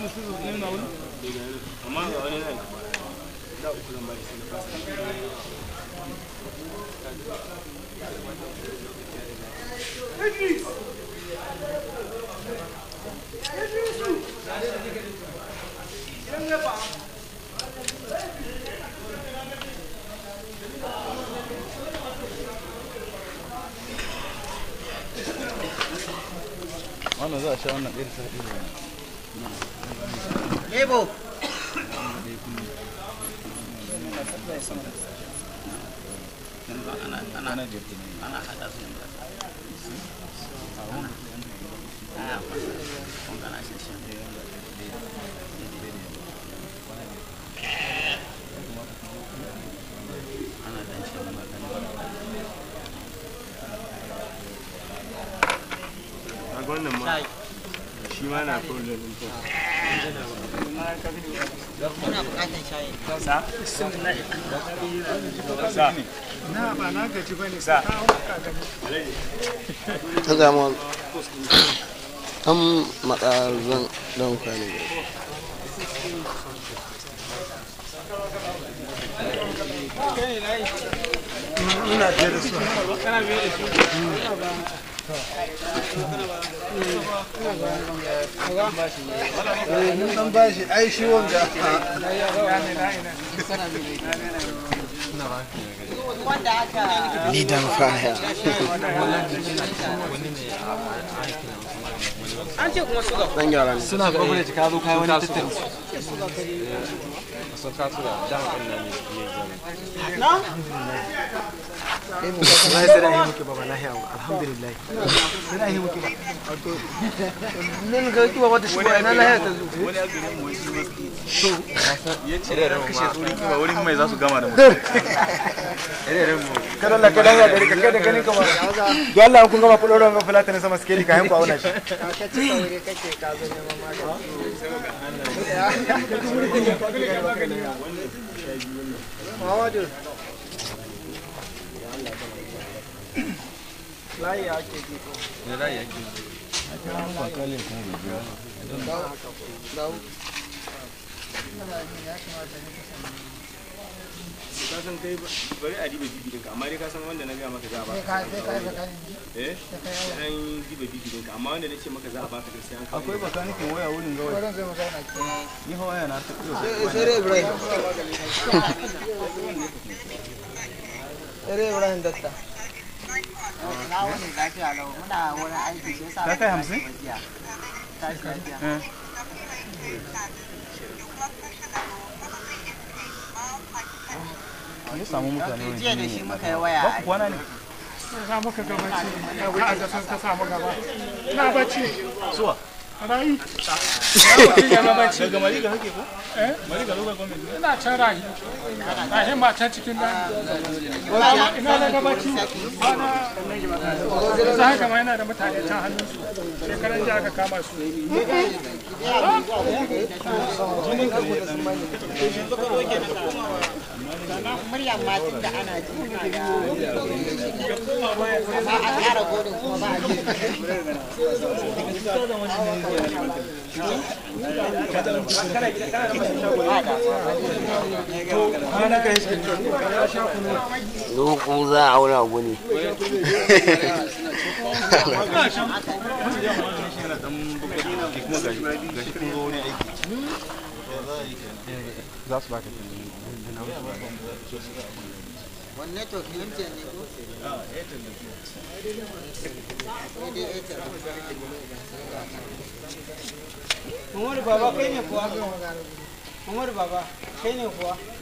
su ne na wani amma ga wani nan da uku zan bari sai na fasa wannan za a sha wannan ɗaya da ta ɗaya Lebo. ana jirgi ne Ana hada su yanzu. Ah, kun kana shi shi. Ana dan shi magana. a wannan ma shi ma na problem din to Ina bukatar shayi. sa sa na ba na gaji ba ne sa ta zama an matsa zan don kwanu ina biye da su eh mun dan bashi ai shi wanga Wanda aka lidan faya An ce kuma suga. dan gyara ne suna kwakwale ka zo kai wani tattali sun ka tura dama ɗin nan ne Na? wallahi sai da yi muke baba lahiya alhamdulillah sai da yi muke ba nan ga kiwa wata shi ba ina lahiya ta zo wani azumi mu shi ne ya ce da kashe tsori kima wurin mai za su gama da mutum kada Allah kada ya gari ka kada ganin ka ba don Allah kun gama fuloron ga fulata ne sama skeli ka hanku auna shi layi ake ji ko ka san kai bari a diba bibi ɗinka amma dai ka san wanda na gaya maka za a baka eh sai an diba bibi ɗinka amma wanda na ce maka za a baka da sai an kawo akwai bakanikin waya wurin gawai ni hawa yana ta sai dai Ibrahim sai dai Ibrahim datta Na wani lafiya lau muna wurin aiki shi yasa. Ka kai hamsin? Tashi lafiya. an samu mutane wani Jiya da shi muka yi waya ba a ku kwana ne za muka gabaci a da sun ka samu gaba na bacci suwa rayi daga mariga kake ko eh mariga local government ina can rahi rahi ma can cikin nan ina da gabaci za haka ma yana da mutane can hannun su shekaran jiya aka kama su muryar matin da ana ji muna da amma an ƙara godin kuma ba a ji zuku za a auna guni za su baka wanne to MTN ne ko? Sai dai Airtel. Umaru baba kai ne kuwa? Umaru baba kai ne kuwa?